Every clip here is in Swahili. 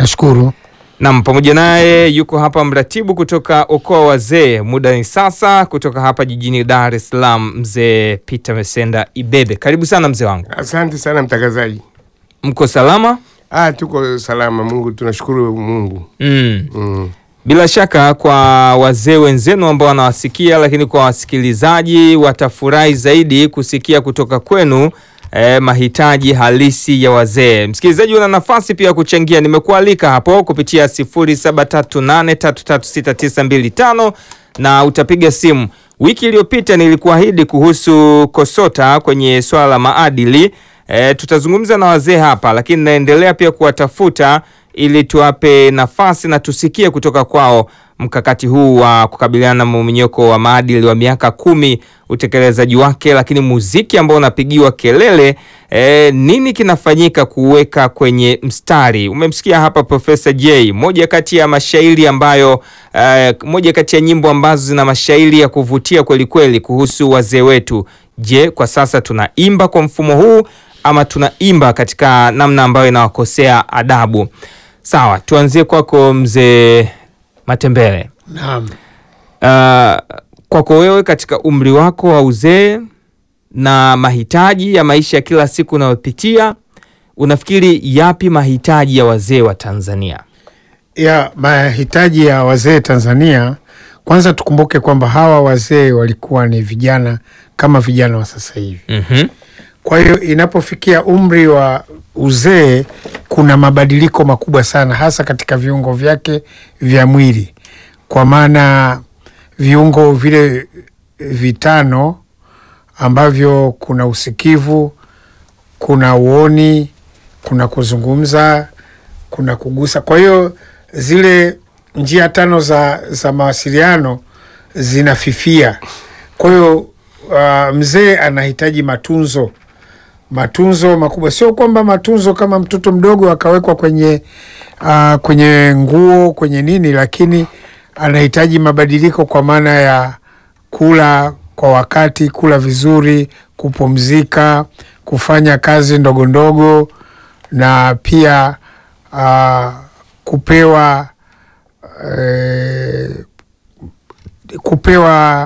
Nashukuru. Nam, pamoja naye yuko hapa mratibu kutoka Okoa Wazee, muda ni sasa, kutoka hapa jijini Dar es Salaam, mzee Peter Mesenda Ibebe. Karibu sana mzee wangu, Asante sana mtangazaji. mko salama? Ah, tuko salama, Mungu tunashukuru Mungu. Mm. Mm. Bila shaka kwa wazee wenzenu ambao wanawasikia, lakini kwa wasikilizaji watafurahi zaidi kusikia kutoka kwenu eh, mahitaji halisi ya wazee. Msikilizaji, una nafasi pia ya kuchangia. Nimekualika hapo kupitia 0738336925 na utapiga simu. Wiki iliyopita nilikuahidi kuhusu KOSOTA kwenye swala la maadili. E, tutazungumza na wazee hapa, lakini naendelea pia kuwatafuta ili tuwape nafasi na tusikie kutoka kwao mkakati huu wa kukabiliana na mmomonyoko wa maadili wa miaka kumi, utekelezaji wake, lakini muziki ambao unapigiwa kelele e, nini kinafanyika kuweka kwenye mstari? Umemsikia hapa Profesa J, moja kati ya mashairi ambayo e, moja kati ya nyimbo ambazo zina mashairi ya kuvutia kweli kweli kuhusu wazee wetu. Je, kwa sasa tunaimba kwa mfumo huu ama tunaimba katika namna ambayo inawakosea adabu? Sawa, tuanzie kwako mzee Matembele. Naam. Uh, kwako wewe katika umri wako wa uzee na mahitaji ya maisha ya kila siku unayopitia, unafikiri yapi mahitaji ya wazee wa Tanzania? Ya mahitaji ya wazee Tanzania, kwanza tukumbuke kwamba hawa wazee walikuwa ni vijana kama vijana wa sasa hivi. Mhm. Kwa hiyo inapofikia umri wa uzee, kuna mabadiliko makubwa sana, hasa katika viungo vyake vya mwili, kwa maana viungo vile vitano ambavyo kuna usikivu, kuna uoni, kuna kuzungumza, kuna kugusa. Kwa hiyo zile njia tano za, za mawasiliano zinafifia. Kwa hiyo uh, mzee anahitaji matunzo matunzo makubwa, sio kwamba matunzo kama mtoto mdogo akawekwa kwenye uh, kwenye nguo kwenye nini, lakini anahitaji mabadiliko kwa maana ya kula kwa wakati, kula vizuri, kupumzika, kufanya kazi ndogo ndogo, na pia uh, kupewa eh, kupewa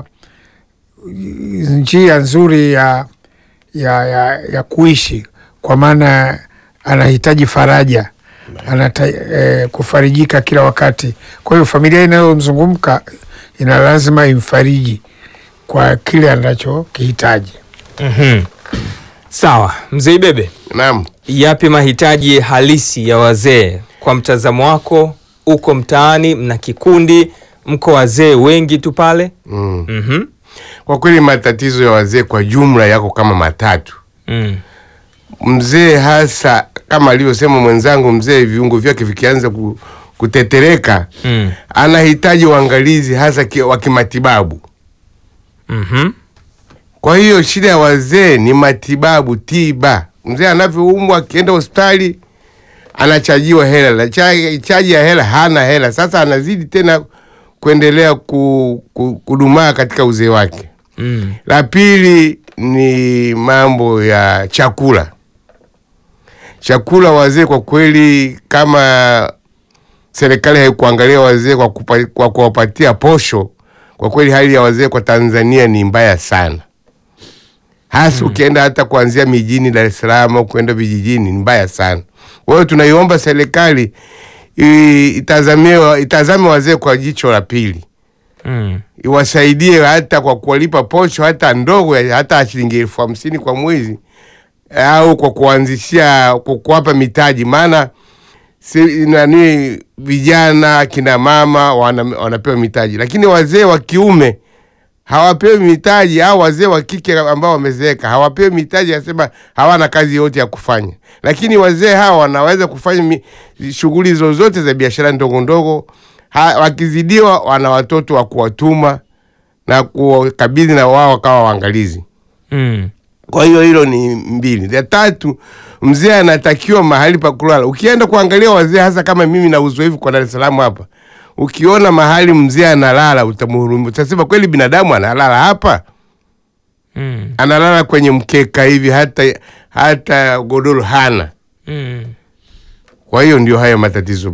njia nzuri ya ya, ya, ya kuishi kwa maana anahitaji faraja anata, eh, kufarijika kila wakati. Kwa hiyo familia inayomzungumka ina lazima imfariji kwa kile anachokihitaji. Mhm. Sawa, mzee Ibebe, Naam. yapi mahitaji halisi ya wazee kwa mtazamo wako? Uko mtaani, mna kikundi, mko wazee wengi tu pale. Mm. Mhm. Kwa kweli matatizo ya wazee kwa jumla yako kama matatu. Mm. Mzee hasa kama alivyosema mwenzangu, mzee viungo vyake vikianza ku, kutetereka Mm. anahitaji uangalizi hasa ki, wa kimatibabu. Mhm. Kwa hiyo shida ya wazee ni matibabu, tiba. Mzee anavyoumwa akienda hospitali anachajiwa hela, la cha- chaji ya hela hana hela. Sasa anazidi tena kuendelea ku, ku, kudumaa katika uzee wake. Mm. La pili ni mambo ya chakula. Chakula wazee kwa kweli, kama serikali haikuangalia wazee kwa, kupa, kwa kuwapatia posho, kwa kweli hali ya wazee kwa Tanzania ni mbaya sana, hasa ukienda hata kuanzia mijini Dar es Salaam au kwenda vijijini ni mbaya sana. Kwa hiyo tunaiomba serikali i- itazamie itazame wazee kwa jicho la pili Mm. iwasaidie hata kwa kuwalipa posho hata ndogo ya- hata shilingi elfu hamsini kwa mwezi au kwa kuanzishia kwa kuwapa mitaji, maana si, nani vijana kina mama wana, wanapewa mitaji, lakini wazee wa kiume hawapewi mitaji, au wazee wa kike ambao wamezeeka hawapewi mitaji, asema hawana kazi yote ya kufanya, lakini wazee hawa wanaweza kufanya mi- shughuli zozote za biashara ndogo ndogo. Ha, wakizidiwa wana watoto wa kuwatuma na kuwakabidhi na wao wakawa waangalizi. Mm. Kwa hiyo hilo ni mbili. Ya tatu, mzee anatakiwa mahali pa kulala. Ukienda kuangalia wazee, hasa kama mimi na uzoefu kwa Dar es Salaam hapa, ukiona mahali mzee analala utamhurumia, utasema kweli binadamu analala hapa? Mm. Analala kwenye mkeka hivi, hata hata godoro hana. Mm. Kwa hiyo ndio hayo matatizo